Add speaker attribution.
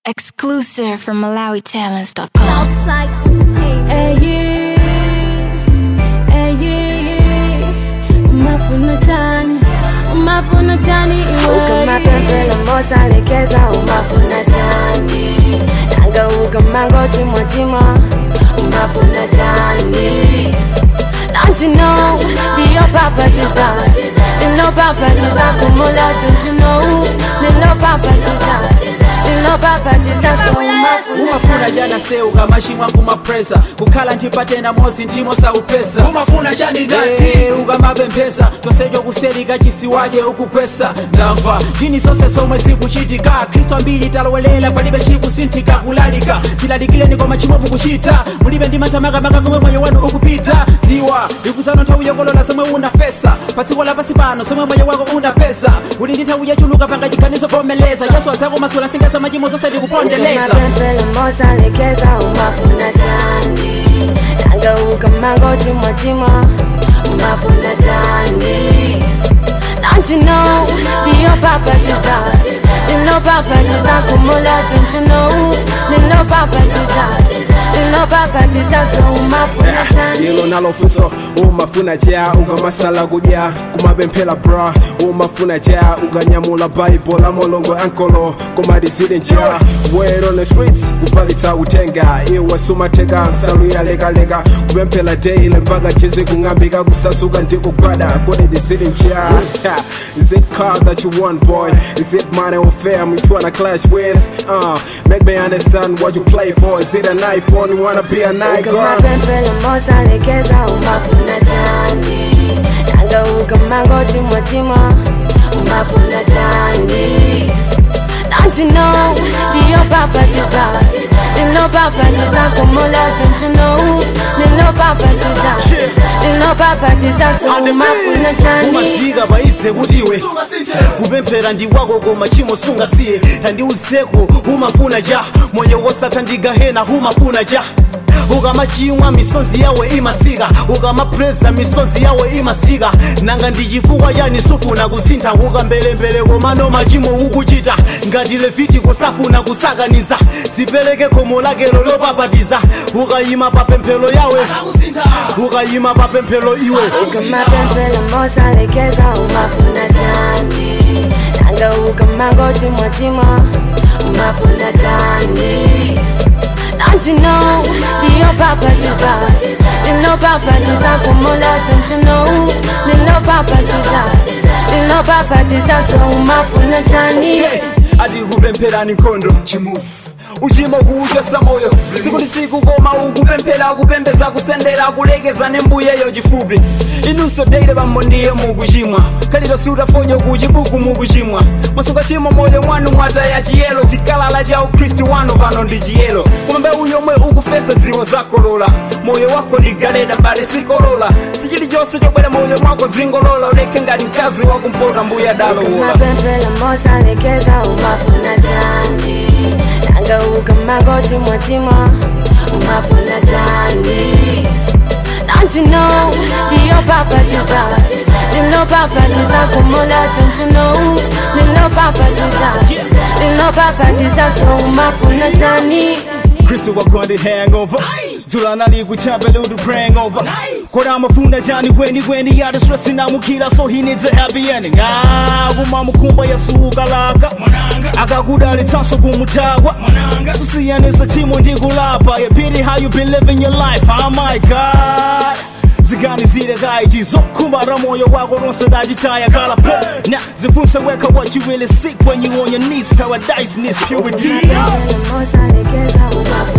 Speaker 1: Exclusive from MalawiTalents.com.
Speaker 2: Southside Hey, yeah. Hey, yeah. Umafuna tani umafuna tani iwe
Speaker 3: ukamapempela mosalekeza umafuna tani nanga ukamango chimwachimwa umafuna tani Don't you know the your papa desire The no papa desire kumula don't you know The no papa desire The no papa desire so umafuna
Speaker 4: umafuna jana seuka mashimwa kumapresa kukhala ndipate na mozi ndimo saupesa
Speaker 5: umafuna chani ndati
Speaker 4: Eh, ukamapemphesa tosejo kuselika chisi wake ukukwesa ndamva ndini zonse zomwe zikuchitika khristu ambiri talowelela palibe chikusinthika kulalika tilalikireni kwa machimo mukuchita mulibe ndi matamakamakaka komwe moyo wanu ukupita dziwa ikuzano nthawi yokolola zomwe unafesa pasiko lapasi pano zomwe moyo wako unapeza uli ndi nthawi yachuluka panga chiganizo vomeleza yesu azako masula singasa machimo zonse tikupondeleza
Speaker 3: ukamapempela mosalekeza umafuna tani nanga ukamango chimwachimwa umafuna tani Don't you know the your papa desire The no papa desire kumula don't you know The no papa desire The no papa desire so umafuna tani
Speaker 6: lilo nalofuso umafuna ja ukamasala kuja kumapemphera bra umafuna ja ukanyamula baibola molongo ankolo kumadizili nja word on the streets kufalitsa utenga iwe sumateka nsalu yalekaleka kupemphera daily mpaka chizi kung'ambika kusasuka ndikugwada kodi ndizili nja Is it car that you want, boy? Is it money or fame you tryna clash with? Uh, make me understand what you play for. Is it a knife or you wanna be a night girl?
Speaker 3: ukamapempela mosalekeza umafuna tani nanga ukamango chimwachimwa umafuna tani Don't you know the your papa desire The no papa desire kumula don't you know The no papa desire The no papa desire so umafuna tani
Speaker 5: umazika paize kutiwe kupemphera ndi wako koma chimo sungasiye tandiuzeko umafuna ja moyo wosatha ndigahena umafuna ja ukamachimwa misonzi yawe imatsika ukamapreza misonzi yawe imasika nanga ndi chifukwa yani sufuna kusintha ukambelembele komano machimo ukuchita ngati levitiko safuna kusakaniza zipereke khomo lakelo lopapatiza ukayima papemphero yawe ukayima papemphero iwe
Speaker 3: ukamapempela mosalekeza umafuna tani nanga ukamango chimwachimwa umafuna tani Don't you know the your papa desire The no papa desire kumula don't you know The no papa desire The no papa desire so umafuna tani
Speaker 4: ati kupempherani nkhondo uchimo kuuchosa moyo tsiku ndi tsiku koma ukupemphera kupembeza kutsendera kulekeza nembuyeyo chifupi inunso deile pambo ndiye mukuchimwa khalito siutafonyo kuchibuku mukuchimwa mwasuka chimo moyo mwanu mwataya chiyelo chikalala cha ukhristu wanu pano ndi chiyelo koma mbewu yomwe ukufesa dziwo zakolola moyo wako ndi galeta bale sikolola sichilichonse chobwera moyo mwako zingolola uleke ngati mkazi wakumpota mbuya adalowola
Speaker 3: ukamapempela mosalekeza umafuna tani nanga ukamango chimwachimwa umafuna tani Don't you know the your papa desire The no papa desire kumula don't you know The no papa desire The no papa desire so umafuna tani
Speaker 5: kristu wakwandi hangover dzula likuchapele uti praying over kodi amafuna chani kweni kweni yati stress inamukira so he needs a happy ending ah kumamukhumba yesu ukalaka akakudalitsanso kumutagwa susiyanisa chimo ndikulapa yeah pity how you been living your life oh my god ziganizire kaiti zokhumara moyo wako lonse dachitaya kala pe na zifunse weka what you really seek when you on your knees paradise needs purity
Speaker 3: ukamapempela mosalekeza umafuna